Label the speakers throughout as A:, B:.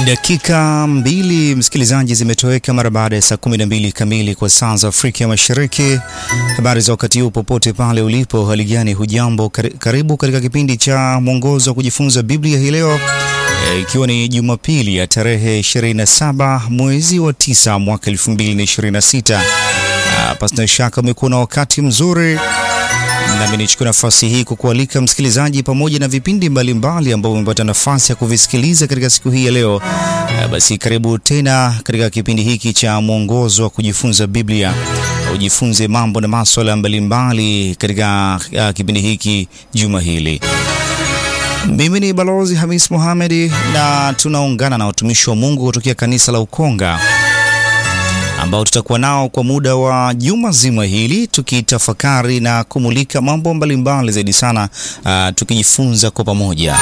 A: Dakika mbili msikilizaji, zimetoweka mara baada ya saa 12 kamili kwa saa za Afrika Mashariki. Habari za wakati huu popote pale ulipo, hali gani? Hujambo? Karibu katika kipindi cha mwongozo wa kujifunza Biblia hii leo ikiwa e, ni Jumapili ya tarehe 27 mwezi wa 9 mwaka 2026. Pasina shaka umekuwa na wakati mzuri nami nichukue nafasi hii kukualika msikilizaji, pamoja na vipindi mbalimbali ambavyo umepata nafasi ya kuvisikiliza katika siku hii ya leo. Basi karibu tena katika kipindi hiki cha mwongozo wa kujifunza Biblia, ujifunze mambo na maswala mbalimbali katika uh, kipindi hiki juma hili. Mimi ni Balozi Hamis Mohamed na tunaungana na watumishi wa Mungu kutokea kanisa la Ukonga ambao tutakuwa nao kwa muda wa juma zima hili tukitafakari na kumulika mambo mbalimbali zaidi sana, uh, tukijifunza kwa pamoja.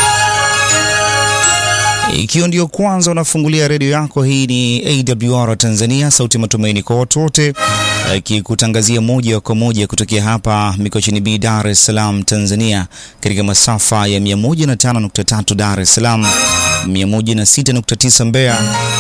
A: Ikiwa ndio kwanza unafungulia redio yako, hii ni AWR Tanzania, sauti ya matumaini kwa watu wote, ikikutangazia uh, moja kwa moja kutokea hapa Mikocheni B, Dar es Salaam, Tanzania, katika masafa ya 105.3 Dar es Salaam, 106.9 Mbeya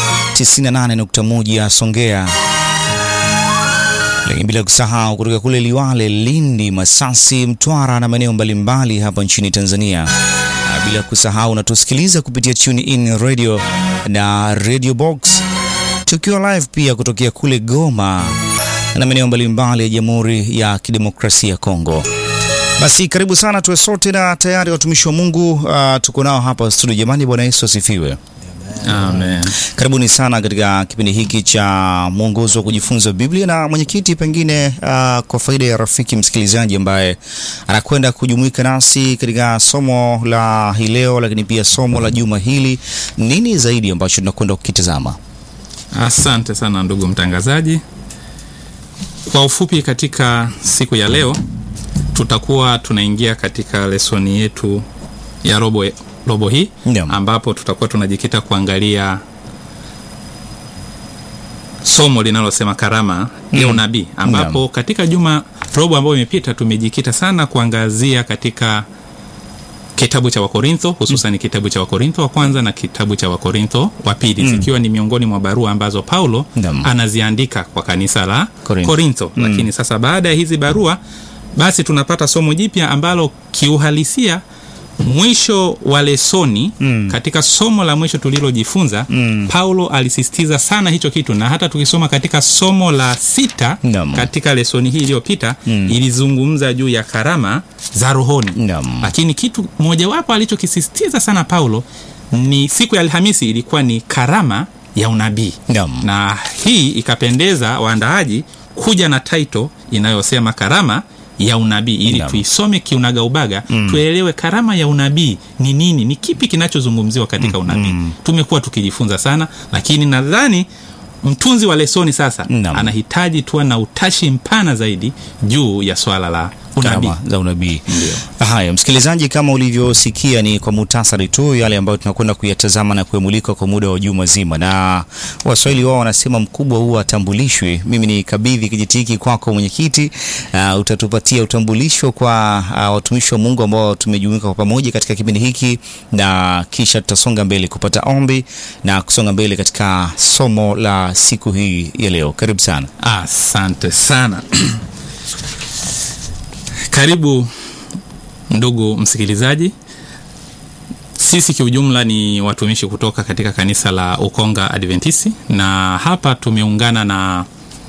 A: 98.1 Songea, lakini bila kusahau kutoka kule Liwale, Lindi, Masasi, Mtwara na maeneo mbalimbali hapa nchini Tanzania, bila kusahau unatusikiliza kupitia Tune In Radio na Radio Box, tukiwa live pia kutokea kule Goma na maeneo mbalimbali ya Jamhuri ya Kidemokrasia ya Kongo. Basi karibu sana tuwe sote na tayari watumishi wa Mungu uh, tuko nao hapa studio. Jamani, Bwana Yesu asifiwe.
B: Amen.
A: Karibuni sana katika kipindi hiki cha mwongozo wa kujifunza Biblia. Na mwenyekiti, pengine uh, kwa faida ya rafiki msikilizaji ambaye anakwenda kujumuika nasi katika somo la hii leo, lakini pia somo la juma hili, nini zaidi ambacho tunakwenda kukitazama?
B: Asante sana ndugu mtangazaji. Kwa ufupi, katika siku ya leo tutakuwa tunaingia katika lesoni yetu ya robo robo hii
A: Ndiyo.
B: ambapo tutakuwa tunajikita kuangalia somo linalosema karama ya unabii ambapo
A: Ndiyo.
B: katika juma robo ambayo imepita tumejikita sana kuangazia katika kitabu cha Wakorintho hususan kitabu cha Wakorintho wa kwanza na kitabu cha Wakorintho wa pili zikiwa ni miongoni mwa barua ambazo Paulo
A: Ndiyo.
B: anaziandika kwa kanisa la
A: Korintho.
B: Korintho. Lakini sasa baada ya hizi barua basi tunapata somo jipya ambalo kiuhalisia mwisho wa lesoni
A: Mm.
B: katika somo la mwisho tulilojifunza
A: Mm.
B: Paulo alisisitiza sana hicho kitu, na hata tukisoma katika somo la sita
A: Naam.
B: katika lesoni hii iliyopita
A: Mm.
B: ilizungumza juu ya karama za rohoni
A: Naam.
B: lakini kitu mojawapo alichokisisitiza sana Paulo ni siku ya Alhamisi ilikuwa ni karama ya unabii
A: Naam.
B: na hii ikapendeza waandaaji kuja na title inayosema karama ya unabii ili
A: Naam.
B: tuisome kiunagaubaga
A: Mm.
B: tuelewe karama ya unabii ni nini, ni kipi kinachozungumziwa katika unabii.
A: mm.
B: Tumekuwa tukijifunza sana, lakini nadhani mtunzi wa lesoni sasa
A: Naam.
B: anahitaji tuwa na utashi mpana zaidi juu ya swala la unabii.
A: Karama za unabii.
B: Ndio.
A: Haya, msikilizaji, kama ulivyosikia ni kwa muhtasari tu yale ambayo tunakwenda kuyatazama na kuyamulika kwa muda wa juma zima, na Waswahili wao wanasema mkubwa huwa atambulishwi. Mimi ni kabidhi kijiti hiki kwako mwenyekiti. Uh, utatupatia utambulisho kwa uh, watumishi wa Mungu ambao tumejumuika kwa pamoja katika kipindi hiki, na kisha tutasonga mbele kupata ombi na kusonga mbele katika somo la siku hii ya leo. Karibu sana.
B: Asante sana. Karibu ndugu msikilizaji. Sisi kiujumla ni watumishi kutoka katika kanisa la Ukonga Adventisti, na hapa tumeungana na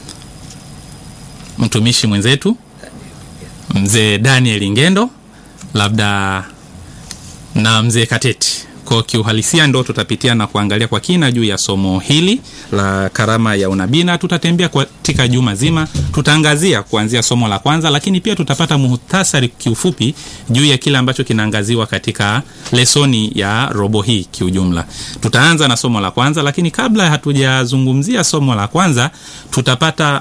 B: mtumishi mwenzetu mzee Daniel Ngendo, labda na mzee Kateti. Kwa kiuhalisia ndo tutapitia na kuangalia kwa kina juu ya somo hili la karama ya unabii, na tutatembea katika juma zima. Tutaangazia kuanzia somo la kwanza, lakini pia tutapata muhtasari kiufupi juu ya kile ambacho kinaangaziwa katika lesoni ya robo hii kiujumla. Tutaanza na somo la kwanza, lakini kabla hatujazungumzia somo la kwanza, tutapata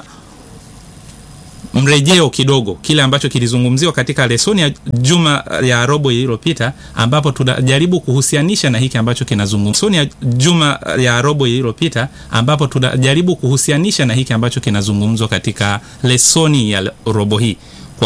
B: mrejeo kidogo kile ambacho kilizungumziwa katika lesoni ya juma ya robo iliyopita, ambapo tunajaribu kuhusianisha na hiki ambacho kinazungumzwa lesoni ya juma ya robo iliyopita, ambapo tunajaribu kuhusianisha na hiki ambacho kinazungumzwa katika lesoni ya robo hii.